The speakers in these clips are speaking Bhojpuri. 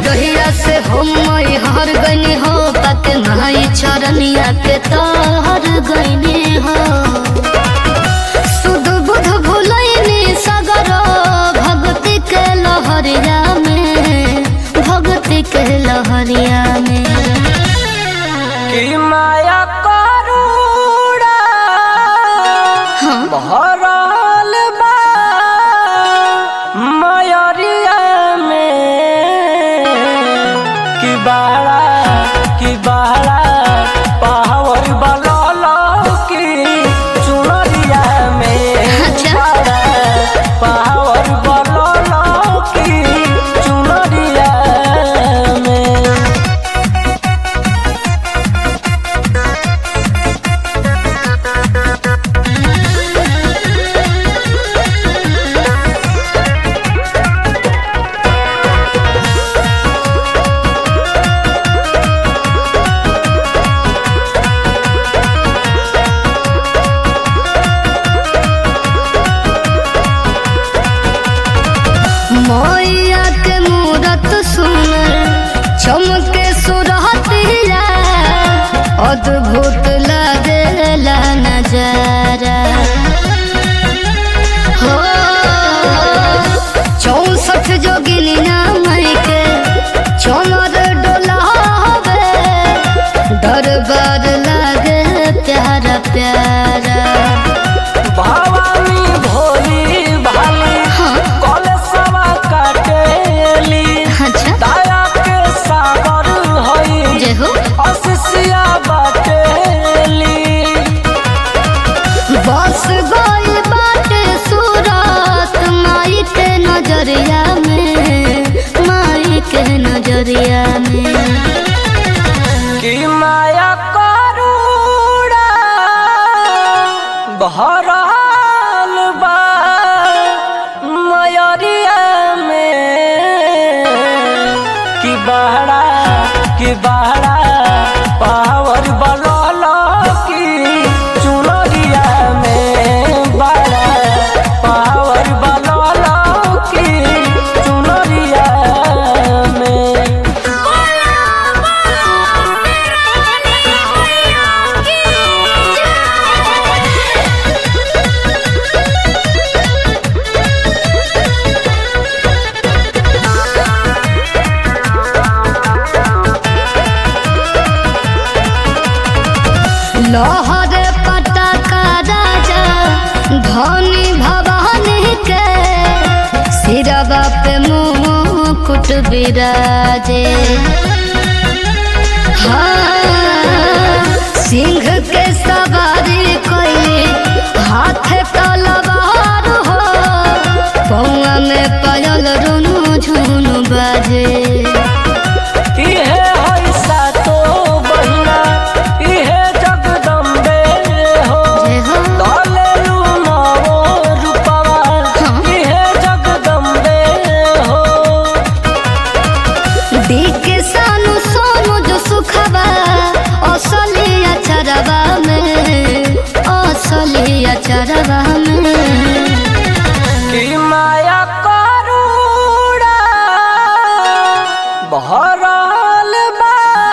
जहिया से हम मई हर गईनी हो पक माई चरनिया के तहर गईनी हो सुध बुध भुलैनी सगर भक्ति के लहरिया में भक्ति के लहरिया में कि माया करूड़ा हाँ भरल बा मयरिया में कि बाड़ा कि बाड़ा पावर बलल की चुनरिया में अच्छा। बाड़ा पावर बलल की चुनरिया में मैया के मूरत सुनर चमके सुरहतिया अद्भुत लागेला नजारा हो चौसठ जोगिनिया मई के चमर डोलावे दरबार लागे प्यारा प्यारा भवानी भोली भाली हाँ कलशवा काटेली अच्छा दया के सागर हई जय हो असिसिया बाटेली बस गई बाटे सूरत माई के नजरिया में माई के नजरिया में कि माया करूड़ा भरल बा मयरिया में कि बहरा कि बहरा पावर बलल की चुनरिया में बहरा पावर बलल की चुनरिया में लहर पटाका राजा धनी भवानी के सिरवा पे मुकुट विराजे हाँ सिंह के सवारी कोई हाथ तलवार हो पौआ में पायल रुनु झुनु बाजे इहे हई सातो बहिना इहे जगदम्बे हो जय हो दलेलु नवो रूपवा हाँ। इहे जगदम्बे हो देख सानु सोनु जो सुखबा असली अचरबा में असली अचरबा में कि माया करूड़ा भरल बा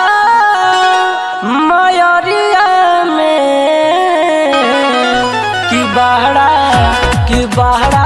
मयरिया में कि बहरा कि बहरा